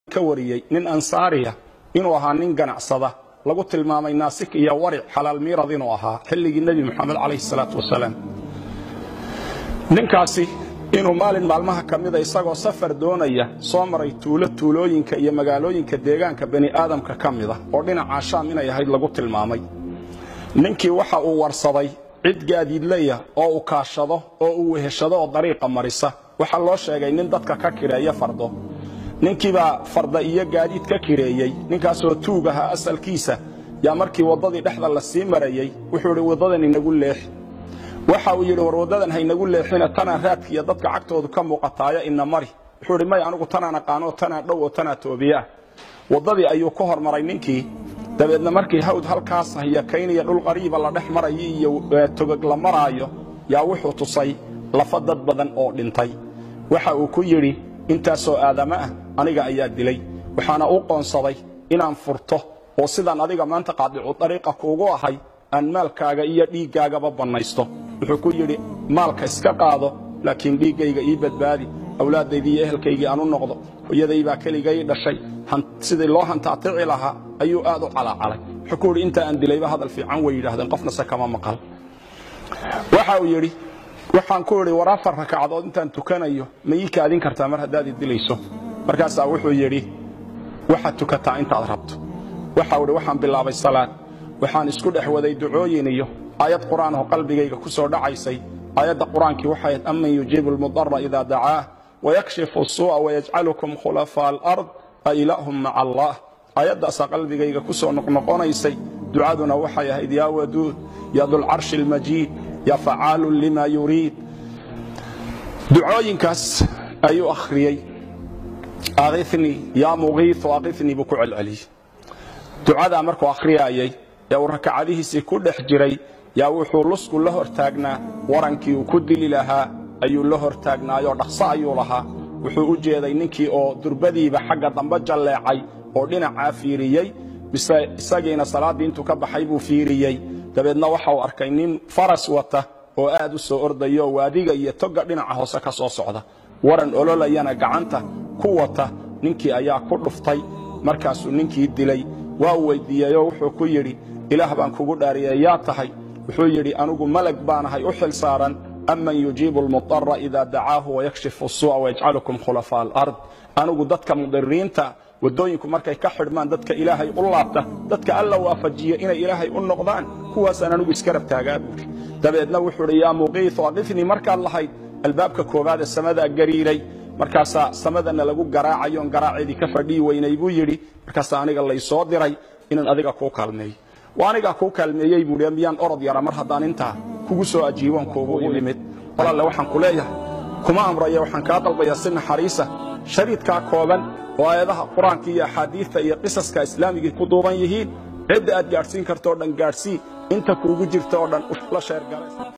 ka wariyey nin ansaariya inuu ahaa nin ganacsada lagu tilmaamay naasik iyo waric xalaal miirad inuu ahaa xilligii nebi moxamed calayhi salaatu wasalaam ninkaasi inuu maalin maalmaha ka mida isagoo safar doonaya soo maray tuulo tuulooyinka iyo magaalooyinka deegaanka bani aadamka ka mida oo dhinacaa shaam inay ahayd lagu tilmaamay ninkii waxa uu warsaday cid gaadiidleya oo uu kaashado oo uu weheshado oo dariiqa marisa waxaa loo sheegay nin dadka ka kireeya fardo ninkiibaa farda iyo gaadiid ka kireeyey ninkaasoo tuug ahaa asalkiisa yaa markii waddadii dhexda la sii marayey wuxuu idhi waddadan inagu leexi waxa uu yidhi war waddadan haynagu leexina tanaa raadkiiyo dadka cagtoodu ka muuqataaya ina mari wuxuu idhi may anigu tanaan aqaanoo tanaa dhow oo tanaa toobiyaah waddadii ayuu ka hormaray ninkii dabeedna markii hawd halkaas hayakaynaya dhul qariiba la dhex marayo iyo togog la maraayo yaa wuxuu tusay lafa dad badan oo dhintay waxa uu ku yidhi intaasoo aadama ah aniga ayaa dilay waxaana u qoonsaday inaan furto oo sidaan adiga maanta qaadicu dariiqa kuugu ahay aan maalkaaga iyo dhiiggaagaba bannaysto wuxuu ku yidhi maalka iska qaado laakiin dhiiggayga ii badbaadi awlaaddaydii iyo ehelkaygii aan u noqdo hooyadaybaa keligay dhashay sidii loo hantaatici lahaa ayuu aad u calaacalay wuxuu ku yidhi inta aan dilayba hadal fiican way yidhaahdeen qofnase kama maqal waxa uu yidhi waxaan ku idhi war afar rakacadood intaan tukanayo ma ii kaadin kartaa mar haddaad i dilayso markaasaa wuxuu yidhi waxaad tukataa intaad rabto waxau idhi waxaan bilaabay salaad waxaan isku dhex waday ducooyin iyo aayad qur'aan oo qalbigayga ku soo dhacaysay aayadda qur-aankii waxay ahayd aman yujiibu almudara idaa dacaah wayakshifu suu'a wayajcalukum khulafaa alard a ilaahum maca allah aayaddaasaa qalbigayga ku soo noqnoqonaysay ducaduna waxay ahayd yaa waduud yaa dulcarshi almajiid yaa facaalun lima yuriid ducooyinkaas ayuu akhriyey akhifnii yaa mugiiu akhifnii buu ku celceliyey ducadaa markuu akhriyaayay ee uu rakacadihiisii ku dhex jiray yaa wuxuu lusku la hortaagnaa warankii uu ku dili lahaa ayuu la hortaagnaayoo dhaqso ayuu lahaa wuxuu u jeeday ninkii oo durbadiiba xagga dambe jalleecay oo dhinacaa fiiriyey mise isagiina salaaddii intuu ka baxay buu fiiriyey dabeedna waxa uu arkay nin faras wata oo aad u soo ordayo waadiga iyo togga dhinaca hoose ka soo socda waran ololayana gacanta ku wata ninkii ayaa ku dhuftay markaasuu ninkii dilay waa weyddiiyeyoo wuxuu ku yidhi ilaah baan kugu dhaariyey yaa tahay wuxuu yidhi anigu malag baanahay u xil saaran aman yujiibu almudara idaa dacaahu wayakshifu suu'a wayajcalukum khulafaa alard anigu dadka mudiriinta waddooyinku markay ka xidhmaan dadka ilaahay u laabta dadka alla waafajiya inay ilaahay u noqdaan kuwaasaan anigu iska rabtaagaa buuri dabeedna wuxuu idhi yaa muqiiu aqifnii markaad lahayd albaabka koowaad ee samadaa gariiray markaasaa samadana lagu garaacayoon garaaceedii ka fadhii weynay buu yidhi markaasaa aniga laysoo diray inaan adiga kuu kaalmeeyo waa anigaa kuu kaalmeeyey buui miyaan orod yara mar haddaan intaa kugu soo ajiibon kuugu imid walalle waxaan ku leeyahay kuma amraya waxaan kaa dalbayaa si naxariisa shariidkaa kooban oo aayadaha qur-aanka iyo axaadiidta iyo qisaska islaamigii ku duuban yihiin cidda aad gaadhsiin karto o dhan gaadhsii inta kuugu jirta oo dhan la sheergalay